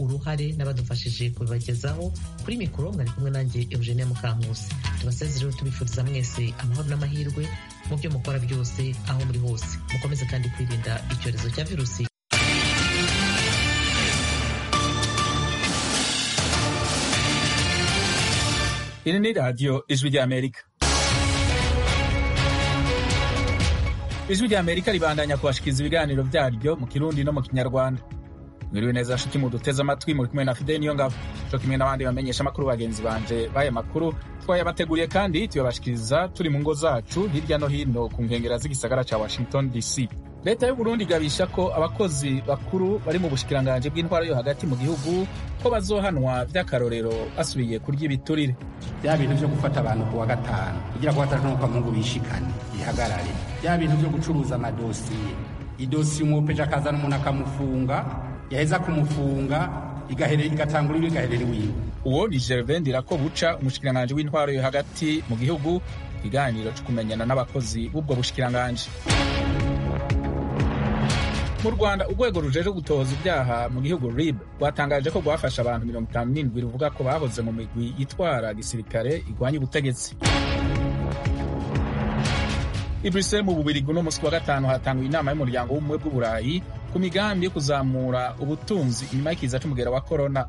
uruhare n'abadufashije kubibagezaho kuri mikoro mwari kumwe nanjye eugenia mukankusi tubasezereho tubifuriza mwese amahoro n'amahirwe mu byo mukora byose aho muri hose mukomeze kandi kwirinda icyorezo cya virusi iri ni radiyo ijwi ry'amerika ijwi ry'amerika ribandanya kubashikiriza ibiganiro byaryo mu kirundi no mu kinyarwanda mwiriwe neza nshuti muduteze amatwi muri kumwe na fideli niyo ngabo co kimwe n'abandi bamenyesha amakuru bagenzi banje b'aya makuru twayabateguriye kandi tuyabashikiriza turi mu ngo zacu hirya no hino ku nkengera z'igisagara ca washington dc leta y'uburundi igabisha ko abakozi bakuru bari mu bushikiranganji bw'intwaro yo hagati mu gihugu ko bazohanwa vy'akarorero basubiye kurya ibiturire bya bintu vyo gufata abantu ku wa gatanu kugira ngo batatu kwa mungu bishikane bihagarare bya bintu vyo gucuruza amadosiye idosiye umwopeje akazana umuntu akamufunga yaheza kumufunga igatangura iwe igaherera iwiwe uwo ni gervain ndirakobuca umushikiranganji w'intwaro yo hagati mu gihugu ikiganiro co kumenyana n'abakozi b'ubwo bushikiranganji mu rwanda urwego rujeje gutoza ibyaha mu gihugu rib rwatangaje ko rwafashe abantu mirongo itanu n'indwi ruvuga ko bahoze mu migwi yitwara gisirikare igwanya ubutegetsi i bruxelles mu bubirigi uno musi wa gatanu hatanguye inama y'umuryango w'ubumwe bw'uburayi ku migambi yo kuzamura ubutunzi inyuma y'ikiza c'umugera wa korona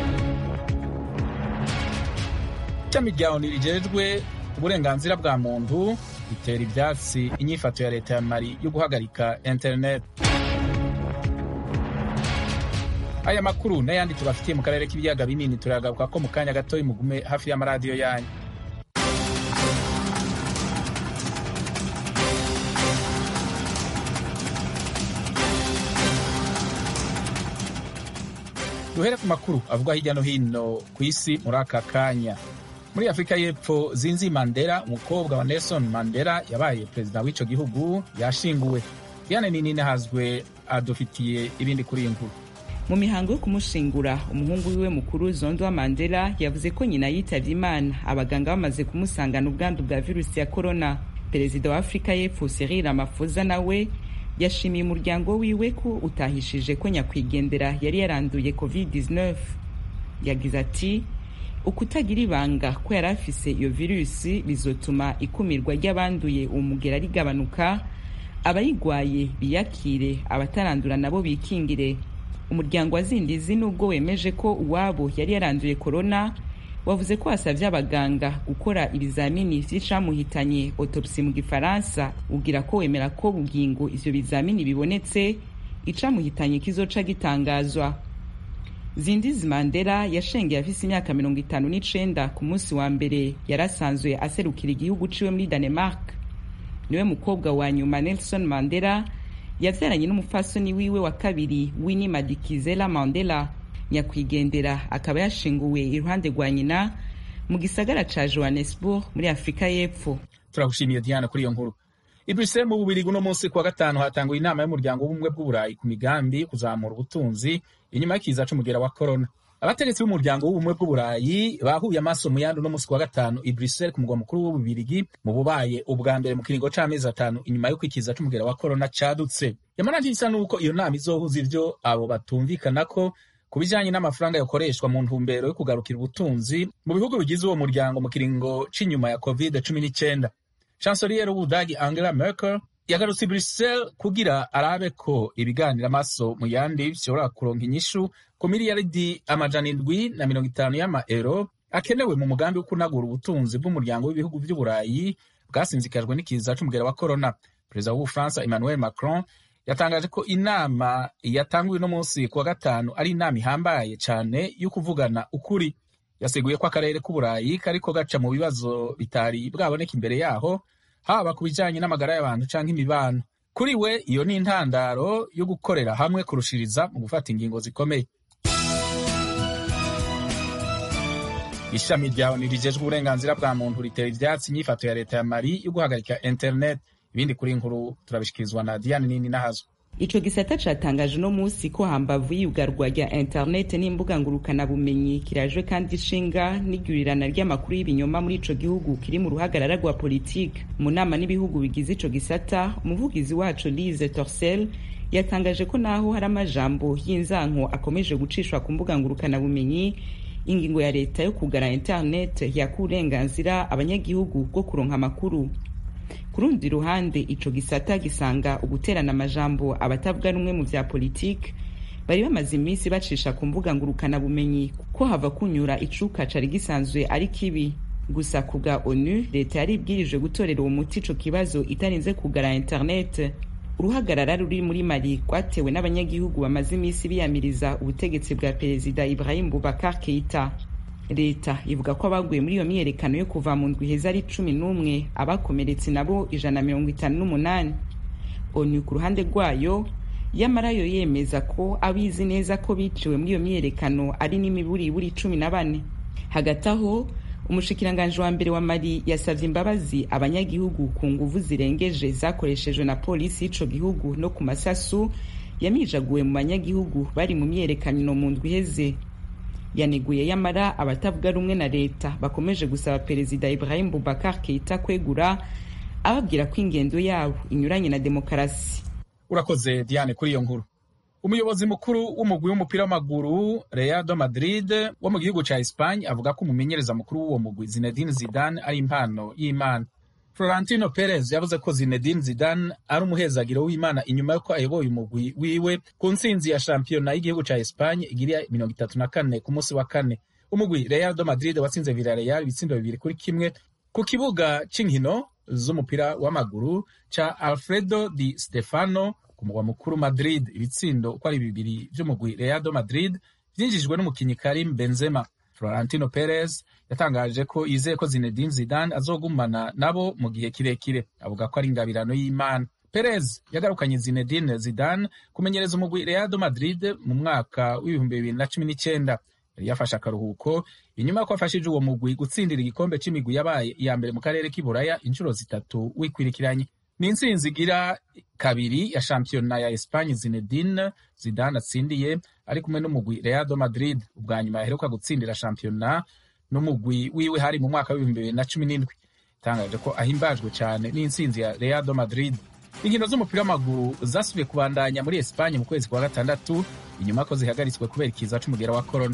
ishami rya oni rijejwe uburenganzira bwa muntu ritera ivyatsi inyifato ya leta ya mali yo guhagarika internet aya makuru n'ayandi tubafitiye mu karere k'ibiyaga binini turagaruka ko mu kanya gatoyi mugume hafi y'amaradiyo yanyu duhere ku makuru avugwa hirya no hino ku isi muri aka kanya muri afurika y'epfo zinzi mandela umukobwa wa nelson mandela yabaye perezida w'ico gihugu yashinguwe diane ninine hazwe adufitiye ibindi kuri iyi nkuru mu mihango yo kumushingura umuhungu wiwe mukuru zondo wa mandela yavuze ko nyina yitavye imana abaganga bamaze kumusangana ubwandu bwa virusi ya korona perezida wa afurika y'epfo cyril ramaphosa nawe yashimiye umuryango wiwe ko utahishije ko nyakwigendera yari yaranduye covid-19 yagize ati ukutagira ibanga ko yari afise iyo virusi bizotuma ikumirwa ry'abanduye uwo mugera rigabanuka abayigwaye biyakire abatarandura nabo bikingire umuryango wa zindizi nubwo wemeje ko uwabo yari yaranduye korona wavuze ko wasavye abaganga gukora ibizamini vy'icamuhitanye autopsi mu gifaransa ugira ko wemera ko bugingo ivyo bizamini bibonetse icamuhitanye kizoca gitangazwa zindizi mandela yashengeye afise imyaka mirongo itanu n'icenda ku munsi wa mbere yari asanzwe aserukira igihugu ciwe muri danemark niwe mukobwa wa nyuma nelson mandela yavyaranye n'umupfasoni wiwe wa kabiri winnie madikizela mandela nyakwigendera akaba yashinguwe iruhande rwa nyina mu gisagara ca johannesburg muri afurika y'epfo turagushimiye diana kuri iyo nkuru i bruxelles mu bubirigi uno munsi kuwa gatanu hatanguye inama y'umuryango w'ubumwe bw'uburayi ku migambi kuzamura ubutunzi inyuma y'ikiza c'umugera wa korona abategetsi b'umuryango w'ubumwe bw'uburayi bahuye amaso mu yandi uno munsi kuwa gatanu i bruxelles ku mugwa mukuru w'ububirigi mu bubaye ubwa mbere mu kiringo c'amezi atanu inyuma y'uko ikiza c'umugera wa korona cadutse yamara ntisa n'uko iyo nama izohuza ivyo abo batumvikanako ku bijanye n'amafaranga yakoreshwa mu ntumbero yo kugarukira ubutunzi mu bihugu bigize uwo muryango mu kiringo c'inyuma ya covid cumi n'icenda chancelier w'ubudagi angela merkel yagarutse i bruxelles kugira arabe ko ibiganiro amaso mu yandi bishobora kuronka inyishu ku miliyaridi amajana indwi na mirongo itanu y'amaero akenewe mu mugambi wo kunagura ubutunzi bw'umuryango w'ibihugu vy'uburayi bwasinzikajwe n'ikiza c'umugera wa corona perezida w'ubufaransa emmanuel macron yatangaje ko inama yatanguye uno munsi kuwa gatanu ari inama ihambaye cane yo kuvugana ukuri yaseguye ko akarere k'uburayi kariko gaca mu bibazo bitari bwaboneka imbere yaho haba ku bijanye n'amagara y'abantu canke imibano kuri we iyo ni intandaro yo gukorera hamwe kurushiriza mu gufata ingingo zikomeye ishami rya oni rijejwe uburenganzira bwa muntu ritera ivyatsi inyifato ya leta ya mali yo guhagarika internet ibindi kuri inkuru turabishikirizwa na diane nini nahazo ico gisata catangaje uno musi ko hambavu y'iyugarwa rya interinete n'imbuga ngurukanabumenyi kirajwe kandi ishinga n'igurirana ry'amakuru y'ibinyoma muri ico gihugu kiri mu ruhagarara rwa politike mu nama n'ibihugu bigize ico gisata umuvugizi waco lise torsel yatangaje ko naho hari amajambo y'inzanko akomeje gucishwa ku mbuga ngurukanabumenyi ingingo ya leta yo kugara internet yaka uburenganzira abanyagihugu bwo kuronka amakuru ku rundi ruhande ico gisata gisanga uguterana amajambo abatavuga rumwe mu vya politike bari bamaze iminsi bacisha ku mbuga ngurukanabumenyi ko hava kunyura icuka cari gisanzwe ari kibi gusa ku bwa onu leta yari ibwirije gutorera uwo muti ico kibazo itarinze kugara internet uruhagarara ruri muri mali rwatewe n'abanyagihugu bamaze iminsi biyamiriza ubutegetsi bwa perezida ibrahim bubakar keita leta ivuga ko abaguye muri iyo myiyerekano yo kuva mu ndwi heza ari cumi n'umwe abakomeretse nabo ijana na mirongo itanu n'umunani onu ku ruhande rwayo yamara yo yemeza ko abizi neza ko biciwe muri iyo myiyerekano ari n'imiburiburi cumi na bane hagati aho umushikiranganji wa mbere wa mali yasavye imbabazi abanyagihugu ku nguvu zirengeje zakoreshejwe na polisi y'ico gihugu no ku masasu yamijaguwe mu banyagihugu bari mu myiyerekano mu ndwi iheze yaneguye yamara abatavuga rumwe na leta bakomeje gusaba perezida ibrahim bubakar keita kwegura ababwira ko ingendo yabo inyuranye na demokarasi urakoze diane kuri iyo nkuru umuyobozi mukuru w'umugwi w'umupira w'amaguru Real Madrid wo mu gihugu ca Espagne avuga ko umumenyereza mukuru w'uwo mugwi Zinedine Zidane ari impano y'Imana Florentino Perez yavuze ko Zinedine Zidane ari umuhezagiro w'Imana inyuma y'uko ayoboye umugwi wiwe ku ntsinzi ya shampiyona y'igihugu ca Espagne igira mirongo itatu na kane ku munsi wa kane umugwi Real Madrid watsinze Villarreal ibitsindo bibiri kuri kimwe ku kibuga c'inkino z'umupira w'amaguru ca Alfredo Di Stefano ku mugwa mukuru Madrid ibitsindo uko ari bibiri vy'umugwi Real Madrid vyinjijwe n'umukinyi Karim Benzema Florentino Perez yatangaje ko yizeye ko Zinedine Zidane azogumana nabo mu gihe kirekire avuga ko ari ingabirano y'Imana Perez yagarukanye Zinedine Zidane kumenyereza umugwi Real Madrid mu mwaka w'ibihumbi bibiri na cumi n'icyenda yari yafashe akaruhuko inyuma ko afashije uwo mugwi gutsindira igikombe c'imigwi yabaye iya mbere mu karere k'iburaya inshuro zitatu wikwirikiranye ni intsinzi igira kabiri ya shampiyona ya Espagne Zinedine Zidane atsindiye ari kumwe n'umugwi Real Madrid ubwa nyuma yaheruka gutsindira shampiyona n'umugwi wiwe hari mu mwaka w'ibihumbi bibiri na cumi n'indwi itangaje ko ahimbajwe cyane n'intsinzi ya Real Madrid inkino z'umupira w'amaguru zasubiye kubandanya muri Espagne mu kwezi kwa gatandatu inyuma ko zihagaritswe kubera ikiza c'umugera wa corona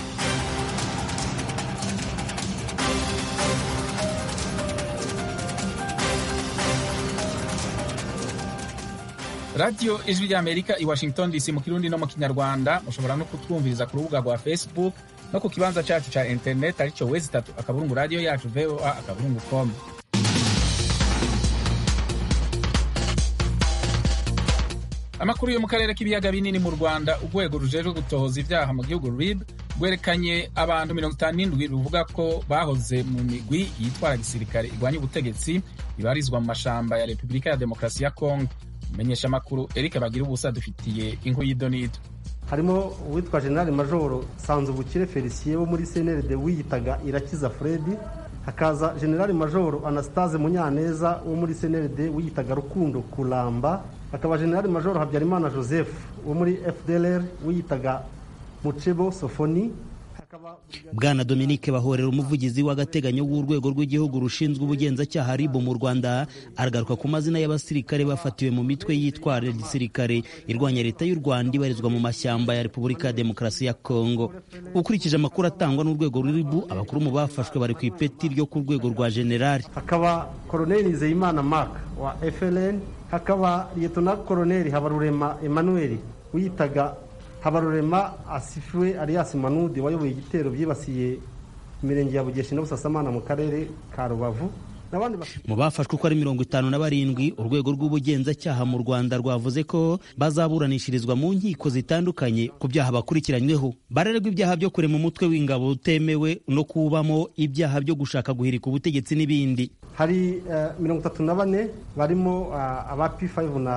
radiyo ijwi ry'amerika i washington dc mu kirundi no mu kinyarwanda mushobora no kutwumviriza ku rubuga rwa facebook no ku kibanza cyacu cya internet aricyo wezi itatu akaburungu radiyo yacu voa akaburungu com amakuru yo mu karere k'ibiyaga binini mu rwanda urwego rujejwe gutohoza ibyaha mu gihugu rib rwerekanye abantu mirongo itanu n'indwi ruvuga ko bahoze mu migwi yitwara gisirikare irwanya ubutegetsi ibarizwa mu mashamba ya repubulika ya demokarasi ya kongo umumenyesha amakuru eric bagira ubusa dufitiye inkuru y'idonido harimo uwitwa generali majoro sanzubukire felicien wo muri cnrd wiyitaga irakiza fredi hakaza generali majoro anastase munyaneza wo muri cnrd wiyitaga rukundo kuramba hakaba generali majoro habyarimana joseph wo muri fdlr wiyitaga mucebo sofoni bwana dominique bahorera umuvugizi w'agateganyo w'urwego rw'igihugu rushinzwe ubugenzacyaha ribu mu rwanda aragaruka ku mazina y'abasirikare bafatiwe mu mitwe yitwara gisirikare irwanya leta y'u rwanda ibarizwa mu mashyamba ya repubulika ya demokarasi ya kongo ukurikije amakuru atangwa n'urwego ruribu abakuru mu bafashwe bari ku ipeti ryo ku rwego rwa generali hakaba koroneli nizeyimana mark wa fln hakaba liyetona koroneli habarurema emmanuel wiyitaga habarurema asifiwe alias manudi wayoboye igitero byibasiye imirenge ya bugeshi na busasamana mu karere ka rubavu mu bafashwe uko ari mirongo itanu na barindwi urwego rw'ubugenzacyaha mu rwanda rwavuze ko bazaburanishirizwa mu nkiko zitandukanye ku byaha bakurikiranyweho barererwa ibyaha byo kurema umutwe w'ingabo utemewe no kubamo ibyaha byo gushaka guhirika ubutegetsi n'ibindi hari mirongo itatu na bane barimo aba p5 na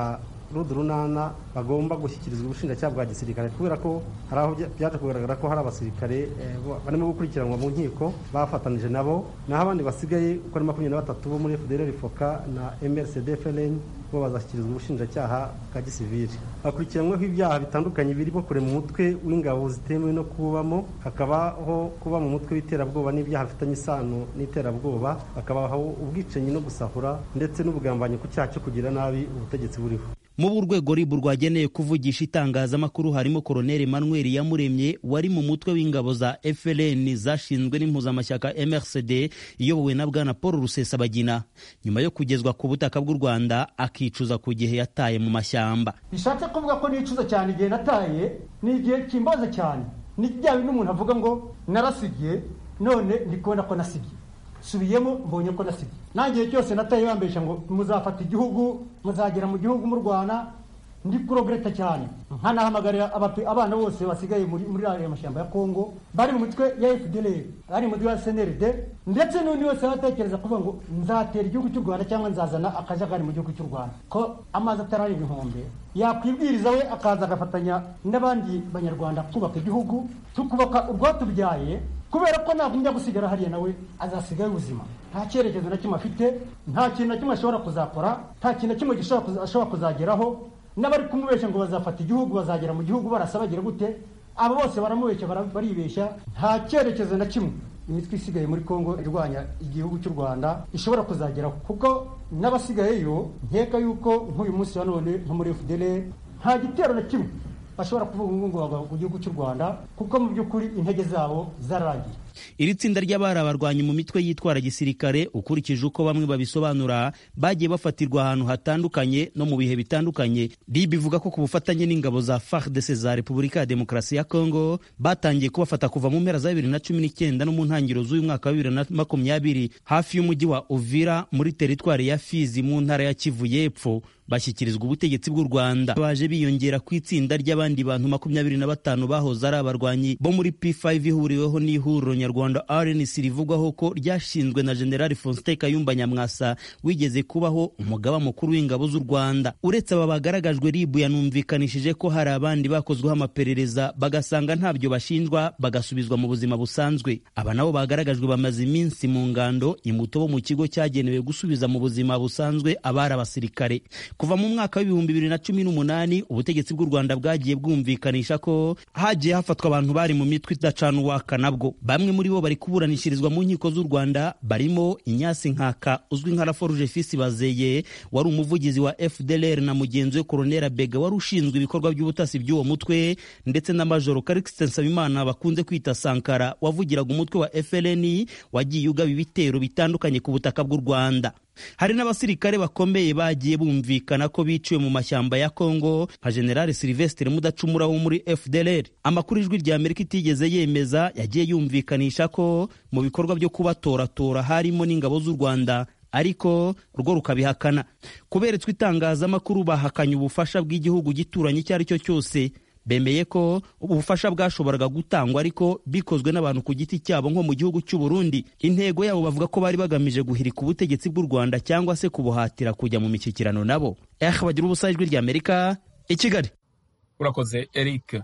rudu runana bagomba gushyikirizwa ubushinjacyaha bwa gisirikare kubera ko hari aho byaje kugaragara ko hari abasirikare barimo gukurikiranwa mu nkiko bafatanije nabo naho abandi basigaye uko ari makumyabiri na batatu bo muri fdr foka na mrcd fln bo bazashyikirizwa ubushinjacyaha bwa gisivili bakurikiranyweho ibyaha bitandukanye birimo kure mu mutwe w'ingabo zitemewe no kubamo hakabaho kuba mu mutwe w'iterabwoba n'ibyaha bifitanye isano n'iterabwoba hakabaho ubwicanyi no gusahura ndetse n'ubugambanyi ku cyaha cyo kugira nabi ubutegetsi buriho mu urwego ribu rwageneye kuvugisha itangazamakuru harimo koroneli manuel yamuremye wari mu mutwe w'ingabo za frn zashinzwe n'impuzamashyaka mrcd iyobowe na bwana paul rusesabagina nyuma yo kugezwa ku butaka bw'u rwanda akicuza ku gihe yataye mu mashyamba bishatse kuvuga ko nicuza cyane igihe nataye ni igihe kimbaza cyane ni bya bindi umuntu avuga ngo narasigiye none ndi kubona ko nasigiye subiyemo mbonye ko nasigaye nta gihe cyose nataye bambesha ngo muzafata igihugu muzagera mu gihugu murwana ndi kurogereta cyane nkanahamagarira abana bose basigaye muri aya mashyamba ya kongo bari mu mitwe ya fdr bari mu mitwe ya snrd ndetse n'undi wese watekereza kuvuga ngo nzatera igihugu cy'u rwanda cyangwa nzazana akajagari mu gihugu cy'u rwanda ko amazi atarari ibihumbi yakwibwiriza we akaza agafatanya n'abandi banyarwanda kubaka igihugu tukubaka urwatubyaye kubera ko nagumya gusigara hariya nawe azasigaye ubuzima nta cyerekezo na kimwe afite nta kintu na kimwe ashobora kuzakora nta kintu na kimwe ashobora kuzageraho n'abari kumubeshya ngo bazafata igihugu bazagera mu gihugu barasa bagira gute abo bose baramubeshya baribeshya nta cyerekezo na kimwe imitwe isigaye muri kongo irwanya igihugu cy'u rwanda ishobora kuzageraho kuko n'abasigayeyo nkeka yuko nk'uyu munsi wa none nko muri fdr nta gitero na kimwe bashobora kuvuga ngo ku gihugu cy'u rwanda kuko mu by'ukuri intege zabo zararangiye iri tsinda ry'abari abarwanyi mu mitwe yitwara gisirikare ukurikije uko bamwe babisobanura bagiye bafatirwa ahantu hatandukanye no mu bihe bitandukanye rib ivuga ko ku bufatanye n'ingabo za fardc za repubulika ya demokarasi ya congo batangiye kubafata kuva mu mpera za bibiri na cumi n'icyenda no mu ntangiriro z'uyu mwaka wa bibiri na makumyabiri hafi y'umujyi wa uvira muri teritwari ya fizi mu ntara ya kivu y'epfo bashyikirizwa ubutegetsi bw'u rwanda baje biyongera ku itsinda ry'abandi bantu makumyabiri na batanu bahoze ari abarwanyi bo muri p5 ihuriweho n'ihuriro nyarwanda rnc rivugwaho ko ryashinzwe na generali faustin kayumba nyamwasa wigeze kubaho umugaba mukuru w'ingabo z'u rwanda uretse aba bagaragajwe ribu yanumvikanishije ko hari abandi bakozweho amaperereza bagasanga ntabyo bashinjwa bagasubizwa mu buzima busanzwe aba nabo bagaragajwe bamaze iminsi mu ngando imuto bo mu kigo cyagenewe gusubiza mu buzima busanzwe abari abasirikare kuva mu mwaka w'ibihumbi bibiri na cumi n'umunani ubutegetsi bw'u rwanda bwagiye bwumvikanisha ko hagiye hafatwa abantu bari mu mitwe idacana uwaka nabwo bamwe muri bo bari kuburanishirizwa mu nkiko z'u rwanda barimo inyasi nkaka uzwi nka raforuje fisi bazeye wari umuvugizi wa fdlr na mugenzi we koronera bega wari ushinzwe ibikorwa by'ubutasi by'uwo mutwe ndetse na majoro karikisite nsabimana bakunze kwita sankara wavugiraga umutwe wa fln wagiye ugaba ibitero bitandukanye ku butaka bw'u rwanda hari n'abasirikare bakomeye bagiye bumvikana ko biciwe mu mashyamba ya kongo nka generali silvestre mudacumura wo muri fdlr amakuru ijwi rya amerika itigeze yemeza yagiye yumvikanisha ko mu bikorwa byo kubatoratora harimo n'ingabo z'u rwanda ariko rwo rukabihakana kuberetswe itangazamakuru bahakanye ubufasha bw'igihugu gituranye icyo ari cyo cyose bemeye ko ubufasha bwashoboraga gutangwa ariko bikozwe n'abantu ku giti cyabo nko mu gihugu cy'u Burundi intego yabo bavuga ko bari bagamije guhirika ubutegetsi bw'u Rwanda cyangwa se kubuhatira kujya mu mishyikirano nabo eh bagira ubusa ijwi rya Amerika i Kigali urakoze Eric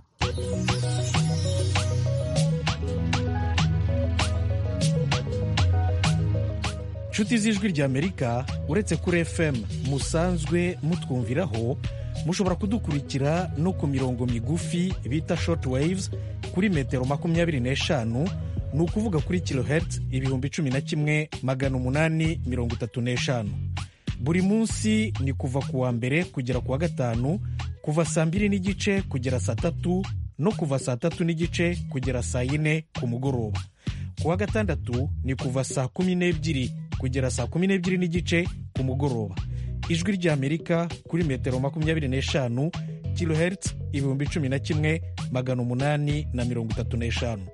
inshuti z'ijwi rya amerika uretse kuri fm musanzwe mutwumviraho mushobora kudukurikira no ku mirongo migufi bita short waves kuri metero makumyabiri n'eshanu ni ukuvuga kuri kilohertz ibihumbi cumi na kimwe magana umunani mirongo itatu n'eshanu buri munsi ni kuva ku wa mbere kugera ku wa gatanu kuva saa mbiri n'igice kugera saa tatu no kuva saa tatu n'igice kugera saa yine ku mugoroba ku wa gatandatu ni kuva saa kumi n'ebyiri kugera saa kumi n'ebyiri n'igice ku mugoroba ijwi ry'amerika kuri metero makumyabiri n'eshanu kilohertz ibihumbi cumi na kimwe magana umunani na mirongo itatu n'eshanu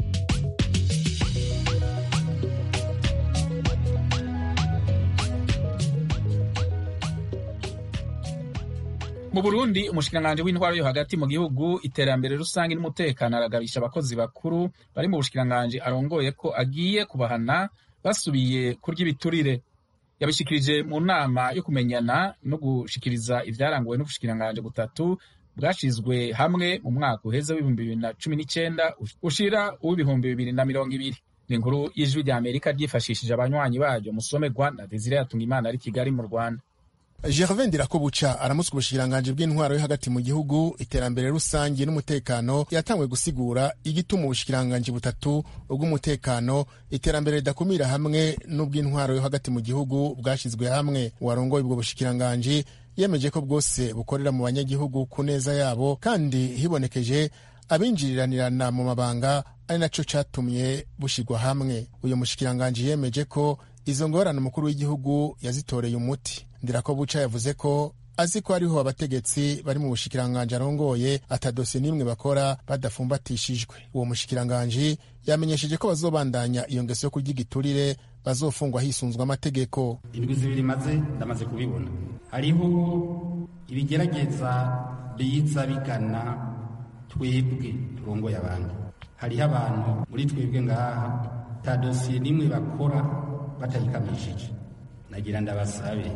mu burundi umushikiranganji w'intwaro yo hagati mu gihugu iterambere rusange n'umutekano aragabisha abakozi bakuru bari mu bushikiranganji arongoye ko agiye kubahana basubiye kurya ibiturire yabishikirije mu nama yo kumenyana no gushikiriza ivyaranguwe n'ubushikiranganji butatu bwashizwe hamwe mu mwaka uheze w'ibihumbi bibiri na cumi n'icenda ushira uw'ibihumbi bibiri na mirongo ibiri ni inkuru y'ijwi rya amerika ryifashishije abanywanyi baryo musomerwa na desire yatungimana ari kigali mu rwanda gervain ndirakobuca aramutswa ubushikiranganji bw'intwaro yo hagati mu gihugu iterambere rusange n'umutekano yatangwe gusigura igituma ubushikiranganji butatu ubw'umutekano iterambere ridakumira hamwe n'ubw'intwaro yo hagati mu gihugu bwashyizwe hamwe uwarongoye ubwo bushikiranganji yemeje ko bwose bukorera mu banyagihugu ku neza yabo kandi hibonekeje abinjiriranirana mu mabanga ari naco catumye bushigwa hamwe uyu mushikiranganji yemeje ko izo ngorane umukuru w'igihugu yazitoreye umuti ndirako buca yavuze ko azi ko hariho abategetsi bari mu bushikiranganji arongoye atadosiye n'imwe bakora badafumbatishijwe uwo mushikiranganji yamenyesheje ko bazobandanya iyo ngeso yo kurya igiturire bazofungwa hisunzwe amategeko indwi zibiri maze ndamaze kubibona hariho ibigerageza biza bigana twebwe turongoye abandi hariho abantu muri twebwe ngaha ta dosiye n'imwe bakora batayikamishije nagira ndabasabe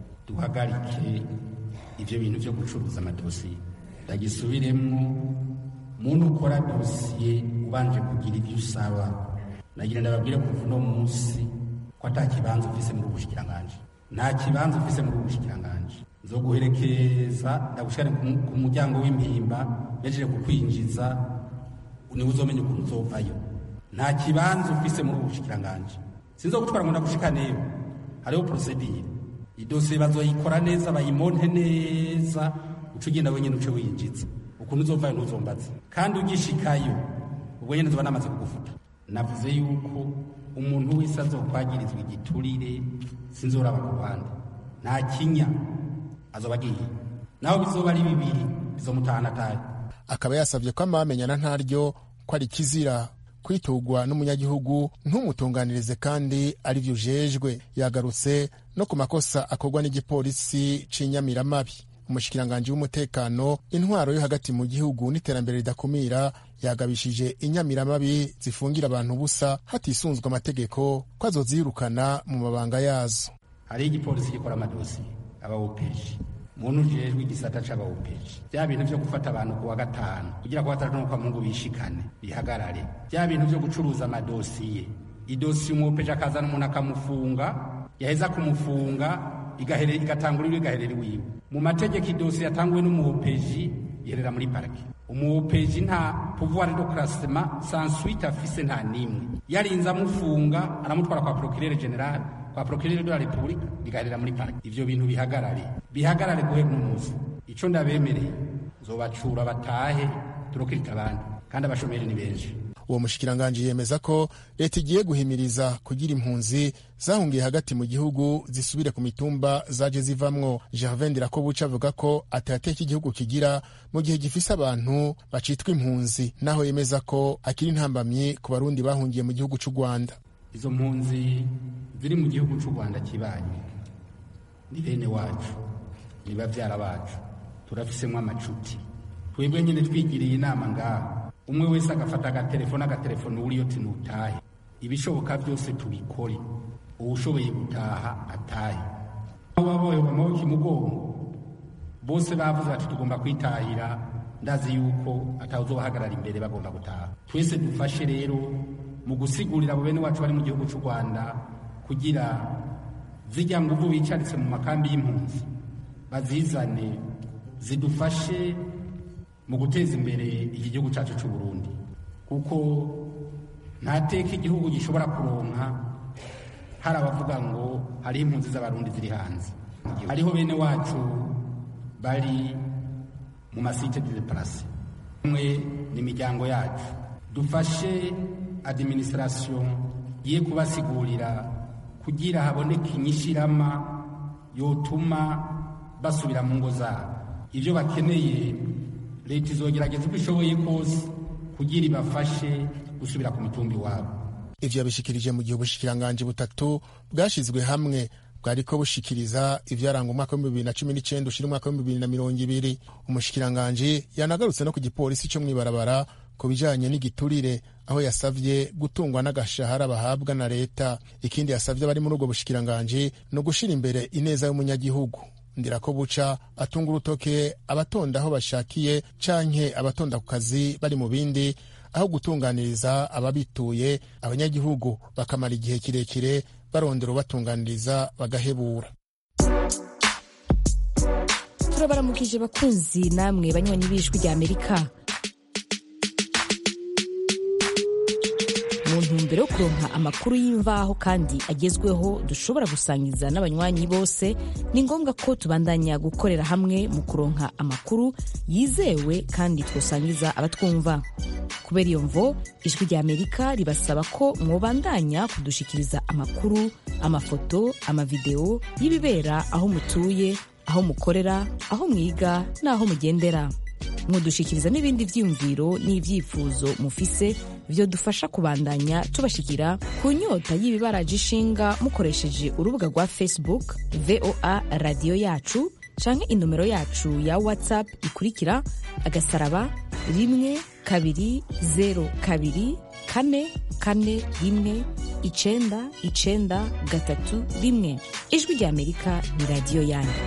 duhagarike ibyo bintu byo gucuruza amadosiye ndagisubiremo muntu ukora dosiye ubanje kugira ibyo usaba nagira ndababwire kuva uno munsi ko ata kibanza ufise muri ubushikiranganji nta kibanza ufise muri ubushikiranganji nzoguherekeza ndagushikane ku muryango w'impimba mejeje kukwinjiza niwe uzomenya ukuntu uzovayo nta kibanza ufise muri ubushikiranganji sinzogutwara ngo ndagushikaneyo hariho porosedire idosiye bazoyikora neza bayimonte neza uca ugenda wenyine uce winjiza ukuntu uzovayo ntuzombaze kandi ugishikayo ubwo nyine zoba namaze kugufuta navuze yuko umuntu wese azokwagirizwa igiturire sinzoraba ku ruhande nta kinya azoba agiye naho bizoba ari bibiri bizomutahana atahe akaba yasabye ko amamenyana ntaryo ko ari kizira kwitugwa n'umunyagihugu ntumutunganirize kandi ari byo ujejwe yagarutse no ku makosa akorwa n'igipolisi c'inyamiramabi umushikiranganji w'umutekano intwaro yo hagati mu gihugu n'iterambere ridakumira yagabishije inyamiramabi zifungira abantu ubusa hatisunzwe amategeko ko azozirukana mu mabanga yazo hariho igipolisi gikora amadosiye abawopeji muntu ujejwe igisata c'abawopeji bya bintu vyo gufata abantu kuwa gatanu kugira kuwa gatanu kwa mungu bishikane bihagarare bya bintu vyo gucuruza amadosiye idosiye umwopeji akazana umuntu akamufunga yaheza kumufunga igatangura igaherera iwiwe mu mategeko idosiye yatanguwe n'umuwopeji yerera muri parike umuwopeji nta pouvoir de classement sans suite afise nta nimwe yarinze amufunga aramutwara kwa procureur general kwa procureur de la republique bigaherera muri parike ivyo bintu bihagarare bihagarare guhera umunsi ico ndabemereye nzobacura batahe turokirika abandi kandi abashomeri ni benshi uwo mushikiranganji yemeza ko leta igiye guhimiriza kugira impunzi zahungiye hagati mu gihugu zisubire ku mitumba zaje zivamwo gervain ndirakobuca avuga ko atateka igihugu kigira mu gihe gifise abantu bacitwa impunzi naho yemeza ko akiri intambamyi ku barundi bahungiye mu gihugu c'u rwanda izo mpunzi ziri mu gihugu c'u rwanda kibanye ni bene wacu ni bavyara bacu turafisemo amacuti twebwe nyine twigiriye inama ngaha umwe wese agafata agatelefone agatelefone uriyo tinutahe ibishoboka byose tubikore uwushoboye gutaha atahe baboye amaboko imugongo bose bavuze bati tugomba kwitahira ndazi yuko atawuzobahagarara imbere bagomba gutaha twese dufashe rero mu gusigurira abo bene wacu bari mu gihugu cy'u rwanda kugira zijya nguvu bicaritse mu makambi y'impunzi bazizane zidufashe mu guteza imbere iki gihugu cyacu cy'u Burundi kuko nta teka igihugu gishobora kuronka hari abavuga ngo hariho impunzi z'abarundi ziri hanze hariho bene wacu bari mu masite de place umwe ni imiryango yacu dufashe administration ye kubasigurira kugira haboneke inyishirama yotuma basubira mu ngo zabo ibyo bakeneye leta izogerageza uko ishoboye kose kugira ibafashe gusubira ku mitumba iwabo ivyo yabishikirije mu gihe ubushikiranganji butatu bwashizwe hamwe bwariko bushikiriza ivyaranga umwaka w'ibihumbi bibiri na cumi n'icenda ushira umwaka w'ibihumbi bibiri na mirongo ibiri umushikiranganji yanagarutse no ku gipolisi co mw'ibarabara ku bijanye n'igiturire aho yasavye gutungwa n'agashahara bahabwa na leta ikindi yasavye abari muri ubwo bushikiranganji ni ugushira imbere ineza y'umunyagihugu ndirako buca atunga urutoke abatonda aho bashakiye canke abatonda ku kazi bari mu bindi aho gutunganiriza ababituye abanyagihugu bakamara igihe kirekire barondera ubatunganiriza bagahebura turabaramukije bakunzi namwe banywanyi b'ijwi rya amerika mu ntumbero yo kuronka amakuru y'imvaho kandi agezweho dushobora gusangiza n'abanywanyi bose ni ngombwa ko tubandanya gukorera hamwe mu kuronka amakuru yizewe kandi twosangiza abatwumva kubera iyo mvo ijwi rya amerika ribasaba ko mwobandanya kudushikiriza amakuru amafoto amavideo y'ibibera aho mutuye aho mukorera aho mwiga n'aho mugendera mudushikiriza n'ibindi vyiyumviro n'ivyifuzo mufise vyo dufasha kubandanya tubashikira ku nyota y'ibibaraje ishinga mukoresheje urubuga rwa facebook voa radiyo yacu canke inomero yacu ya whatsapp ikurikira agasaraba rimwe kabiri zero kabiri kane kane rimwe icenda icenda gatatu rimwe ijwi rya amerika ni radiyo yanyu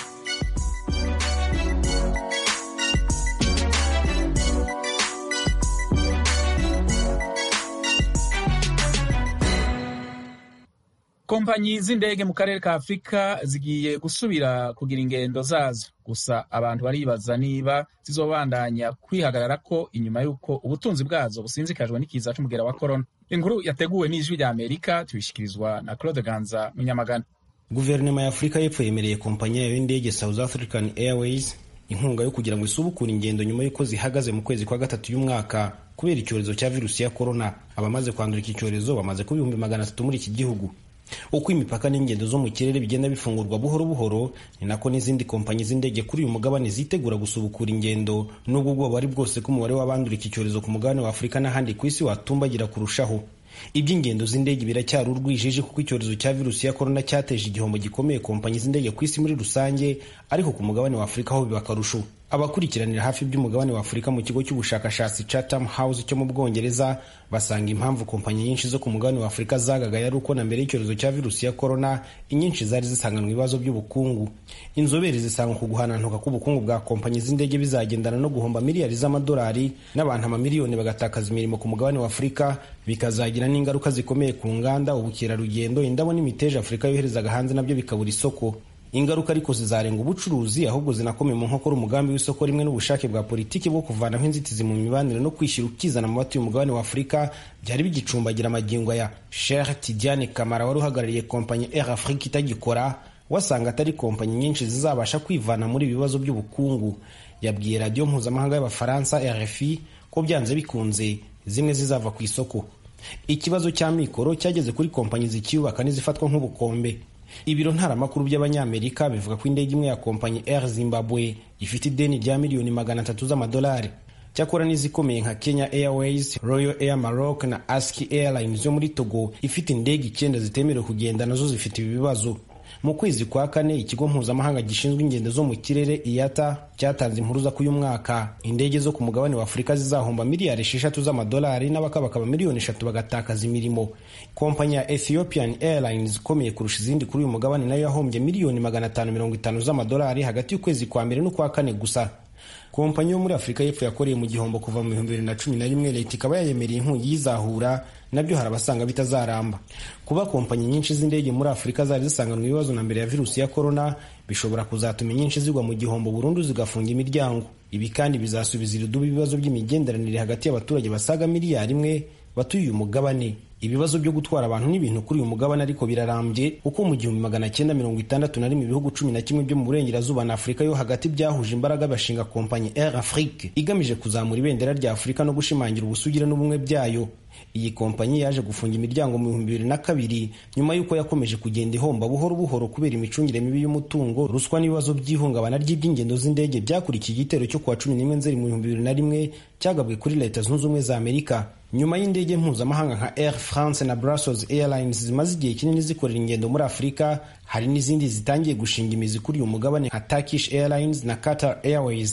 kompanyi z'indege mu karere ka afurika zigiye gusubira kugira ingendo zazo gusa abantu baribaza niba zizobandanya kwihagarara ko inyuma y'uko ubutunzi bwazo businzikajwe n'ikiza c'umugera wa korona inkuru yateguwe n'ijwi rya amerika tubishikirizwa na claude ganza munyamagana guverinoma ya afurika y'epfo yemereye kompanyi yayo y'indege south african airways inkunga yo kugira ngo isubukure ingendo nyuma y'uko zihagaze mu kwezi kwa gatatu y'umwaka kubera icyorezo cya virusi ya korona abamaze kwandura iki cyorezo bamaze kuba ibihumbi magana atatu muri iki gihugu uko imipaka n'ingendo zo mu kirere bigenda bifungurwa buhoro buhoro ni nako n'izindi kompanyi z'indege kuri uyu mugabane zitegura gusubukura ingendo nubwo ubwoba ari bwose ko umubare w'abandura iki cyorezo ku mugabane wa afurika n'ahandi ku isi watumbagira kurushaho iby'ingendo z'indege biracyari urwijiji kuko icyorezo cya virusi ya korona cyateje igihombo gikomeye kompanyi z'indege ku isi muri rusange ariko ku mugabane wa afurika ho biba akarusho abakurikiranira hafi by'umugabane wa afurika mu kigo cy'ubushakashatsi chatham house cyo mu bwongereza basanga impamvu kompanyi nyinshi zo ku mugabane wa afurika zagagaye ari uko na mbere y'icyorezo cya virusi ya korona inyinshi zari zisanganwa ibibazo by'ubukungu inzobere zisanga ku guhanantuka k'ubukungu bwa kompanyi z'indege bizagendana no guhomba miliyari z'amadolari n'abantu amamiliyoni bagatakaza imirimo ku mugabane wa afurika bikazagira n'ingaruka zikomeye ku nganda ubukerarugendo indabo n'imiteja afurika yoherezaga hanze nabyo bikabura isoko ingaruka ariko zizarenga ubucuruzi ahubwo zinakomeye mu nkokora umugambi w'isoko rimwe n'ubushake bwa politiki bwo kuvanaho inzitizi mu mibanire no kwishyira ukizana mu batuye umugabane wa afurika byari bigicumbagira amagingo ya Sheikh Tidiane Kamara wari uhagarariye kompanyi Air Afrique itagikora wasanga atari kompanyi nyinshi zizabasha kwivana muri ibi bibazo by'ubukungu yabwiye radiyo mpuzamahanga y'abafaransa RFI ko byanze bikunze zimwe zizava ku isoko ikibazo cya mikoro cyageze kuri kompanyi zikiyubaka n'izifatwa nk'ubukombe ibiro ntaramakuru by'abanyamerika bivuga ko indege imwe ya kompanyi air zimbabwe ifite ideni rya miliyoni magana atatu z'amadolari cyakora n'izikomeye nka kenya airways royal air maroc na aski airlines yo muri togo ifite indege icyenda zitemerewe kugenda nazo zifite ibi bibazo mu kwezi kwa kane ikigo mpuzamahanga gishinzwe ingendo zo mu kirere iyata cyatanze impuruza ko uyu mwaka indege zo ku mugabane wa afurika zizahomba miliyari esheshatu z'amadolari n'abakabakaba miliyoni eshatu bagatakaza imirimo kompanyi ya ethiopian airlines ikomeye kurusha izindi kuri uyu mugabane nayo yahombye miliyoni magana atanu mirongo itanu z'amadolari hagati y'ukwezi kwa mbere n'ukwa kane gusa kompanyi yo muri afurika y'epfo yakoreye mu gihombo kuva mu bihumbi bibiri na cumi na rimwe leta ikaba yayemereye inkungi y'izahura nabyo hari abasanga bitazaramba kuba kompanyi nyinshi z'indege muri afurika zari zisanganwa ibibazo na mbere ya virusi ya korona bishobora kuzatuma inyinshi zigwa mu gihombo burundu zigafunga imiryango ibi kandi bizasubiza irudubi ibibazo by'imigenderanire hagati y'abaturage basaga miliyari imwe batuye uyu mugabane ibibazo byo gutwara abantu n'ibintu kuri uyu mugabane ariko birarambye kuko mu gihumbi magana cyenda mirongo itandatu na rimwe ibihugu cumi na kimwe byo mu burengerazuba na afurika yo hagati byahuje imbaraga bashinga kompanyi air afrique igamije kuzamura ibendera rya afurika no gushimangira ubusugire n'ubumwe byayo iyi kompanyi yaje gufunga imiryango mu bihumbi bibiri na kabiri nyuma y'uko yakomeje kugenda ihomba buhoro buhoro kubera imicungire mibi y'umutungo ruswa n'ibibazo by'ihungabana ry'iby'ingendo z'indege byakurikiye igitero cyo kuwa cumi n'imwe nzeri mu bihumbi bibiri na rimwe cyagabwe kuri leta zunze ubumwe za amerika nyuma y'indege mpuzamahanga nka air france na brussels airlines zimaze igihe kinini zikorera ingendo muri afurika hari n'izindi zitangiye gushinga imizi kuri uyu mugabane nka turkish airlines na qatar airways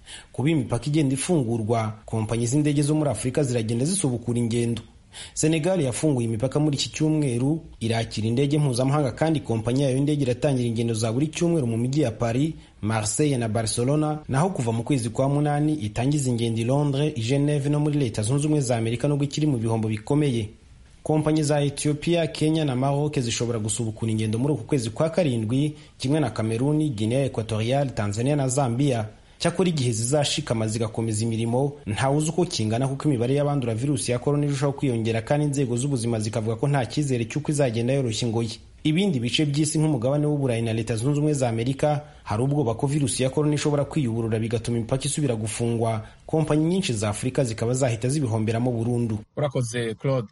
kuba imipaka igenda ifungurwa kompanyi z'indege zo muri afurika ziragenda zisubukura ingendo senegal yafunguye imipaka muri iki cyumweru irakira indege mpuzamahanga kandi kompanyi yayo y'indege iratangira ingendo za buri cyumweru mu mijyi ya paris marseille na barcelona naho kuva mu kwezi kwa munani itangiza ingendo i londres i geneve no muri leta zunze ubumwe za amerika nubwo ikiri mu bihombo bikomeye kompanyi za ethiopia kenya na maroc zishobora gusubukura ingendo muri uku kwezi kwa karindwi kimwe na kameruni guinea equatorial tanzania na zambia cyakora igihe zizashikama zigakomeza imirimo ntawe uzi uko kingana kuko imibare y'abandura virusi ya korona irushaho kwiyongera kandi inzego z'ubuzima zikavuga ko nta cyizere cy'uko izagenda yoroshya ingoyi ibindi bice by'isi nk'umugabane w'uburayi na leta zunze ubumwe za amerika hari ubwoba ko virusi ya korona ishobora kwiyuburura bigatuma imipaka isubira gufungwa kompanyi nyinshi za afurika zikaba zahita zibihomberamo burundu urakoze claude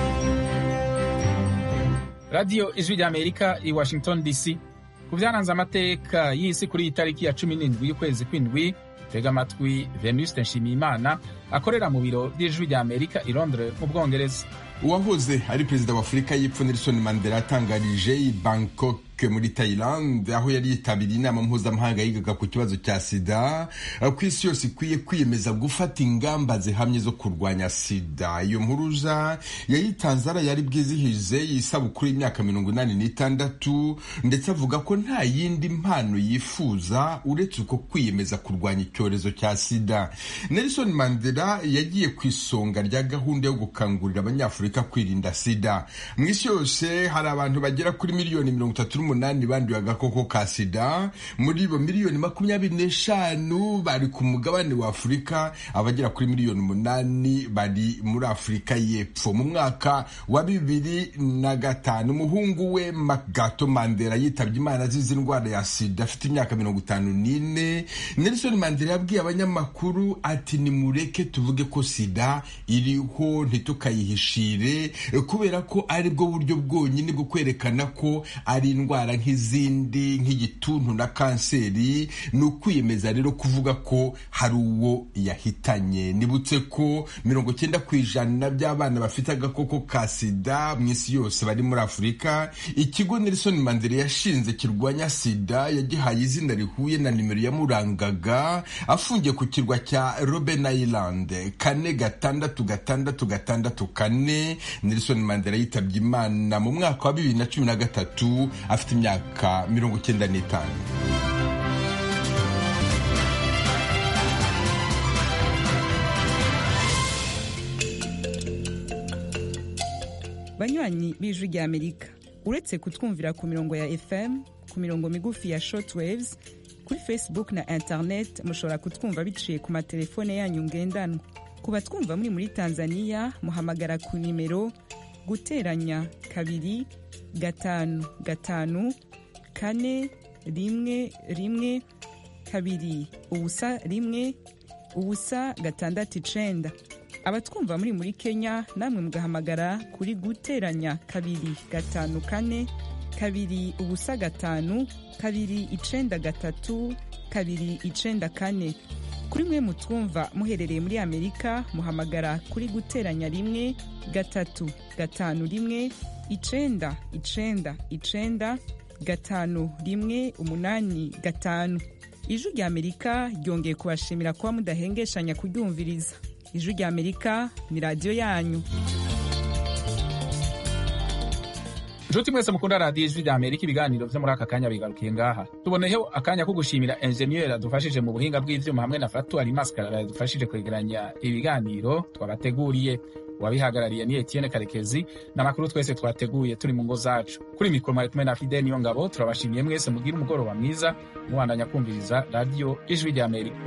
radiyo ijwi rya amerika i washington dc ku byaranze amateka y'isi kuri iyi tariki ya cumi n'indwi y'ukwezi kw'indwi tega amatwi venuste nshimiyimana akorera mu biro by'ijwi rya amerika i londres mu bwongereza uwahoze ari perezida wa afurika y'epfo nelson mandela yatangarije i bangkok muri Thailand aho yari yitabiriye inama mpuzamahanga yigaga ku kibazo cya sida ku isi yose ikwiye kwiyemeza gufata ingamba zihamye zo kurwanya sida iyo mpuruza yayitanze yari bwizihize isabukuru y'imyaka mirongo inani n'itandatu ndetse avuga ko nta yindi mpano yifuza uretse uko kwiyemeza kurwanya icyorezo cya sida Nelson Mandela yagiye ku isonga rya gahunda yo gukangurira abanyafurika kwirinda sida mu isi yose hari abantu bagera kuri miliyoni mirongo itatu n'umunani banduye agakoko ka sida muri bo miliyoni makumyabiri n'eshanu bari ku mugabane wa afurika abagera kuri miliyoni umunani bari muri afurika y'epfo mu mwaka wa bibiri na gatanu umuhungu we magato mandela yitabye imana azize indwara ya sida afite imyaka mirongo itanu n'ine nelson mandela yabwiye abanyamakuru ati nimureke tuvuge ko sida iriho ntitukayihishire kubera ko ari bwo buryo bwonyine bwo kwerekana ko ari indwara indwara nk'izindi nk'igituntu na kanseri ni ukwiyemeza rero kuvuga ko hari uwo yahitanye nibutse ko mirongo cyenda ku ijana by'abana bafite agakoko ka sida mu isi yose bari muri afurika ikigo nelson mandela yashinze kirwanya sida yagihaye izina rihuye na nimero yamurangaga afungiye ku kirwa cya robben island kane gatandatu gatandatu gatandatu kane nelson mandela yitabye imana mu mwaka wa bibiri na cumi na gatatu afite imyaka mirongo icyenda n'itanu banywanyi b'ijwi rya amerika uretse kutwumvira ku mirongo ya fm ku mirongo migufi ya shortwaves kuri facebook na internet mushobora kutwumva biciye ku matelefone yanyu ngendanwa ku batwumva muri muri tanzania muhamagara ku nimero guteranya kabiri gatanu gatanu kane rimwe rimwe kabiri ubusa rimwe ubusa gatandatu icenda abatwumva muri muri kenya namwe mugahamagara kuri guteranya kabiri gatanu kane kabiri ubusa gatanu kabiri icenda gatatu kabiri icenda kane kuri mwe mutwumva muherereye muri amerika muhamagara kuri guteranya rimwe gatatu gatanu rimwe icenda icenda icenda gatanu rimwe umunani gatanu ijwi rya amerika ryongeye kubashimira kuba mudahengeshanya kuryumviriza ijwi rya amerika ni radiyo yanyu nshuti mwese mukunda radiyo ijwi rya amerika ibiganiro byo muri aka kanya bigarukiye ngaha tuboneyeho akanya ko gushimira enjeniyeri adufashije mu buhinga bw'ivyuma hamwe na fatuwari maskarara yadufashije kwegeranya ibiganiro twabateguriye uwabihagarariye ni etienne karekezi n'amakuru twese twateguye turi mu ngo zacu kuri mikoro mwari kumwe na fide niyo ngabo turabashimiye mwese mugire umugoroba mwiza mubandanya kumviriza radiyo ijwi rya amerika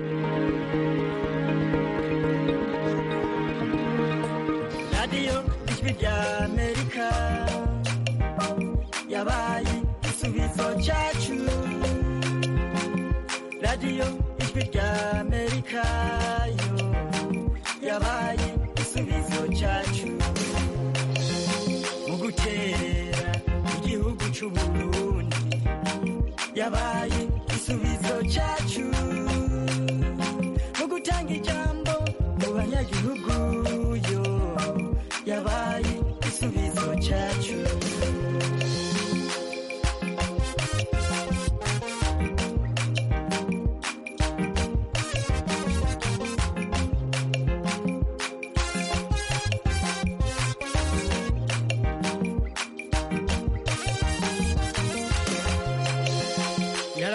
radiyo ijwi rya amerika yabaye igisubizo cyacu radiyo ijwi rya amerika yo yabaye igisubizo cyacu mu gutera igihugu cy'uburundi yabaye igisubizo cyacu mu gutanga ijambo mu banyagihugu yo yabaye igisubizo cyacu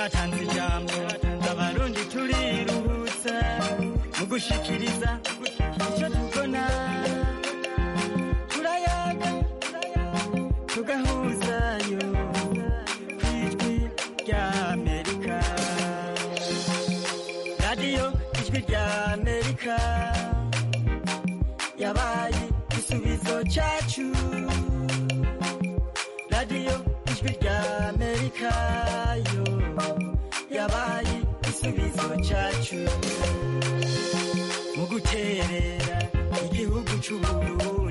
yaratanze ijambo abarundi turiruhutsa mu gushikiriza icyo tubona turayaga tugahuzayo ku ijwi rya amerika radiyo ijwi rya amerika yabaye igisubizo cyacu radiyo ijwi rya amerika yo yabaye igisubizo cyacu mu guterera igihugu cy'uburundi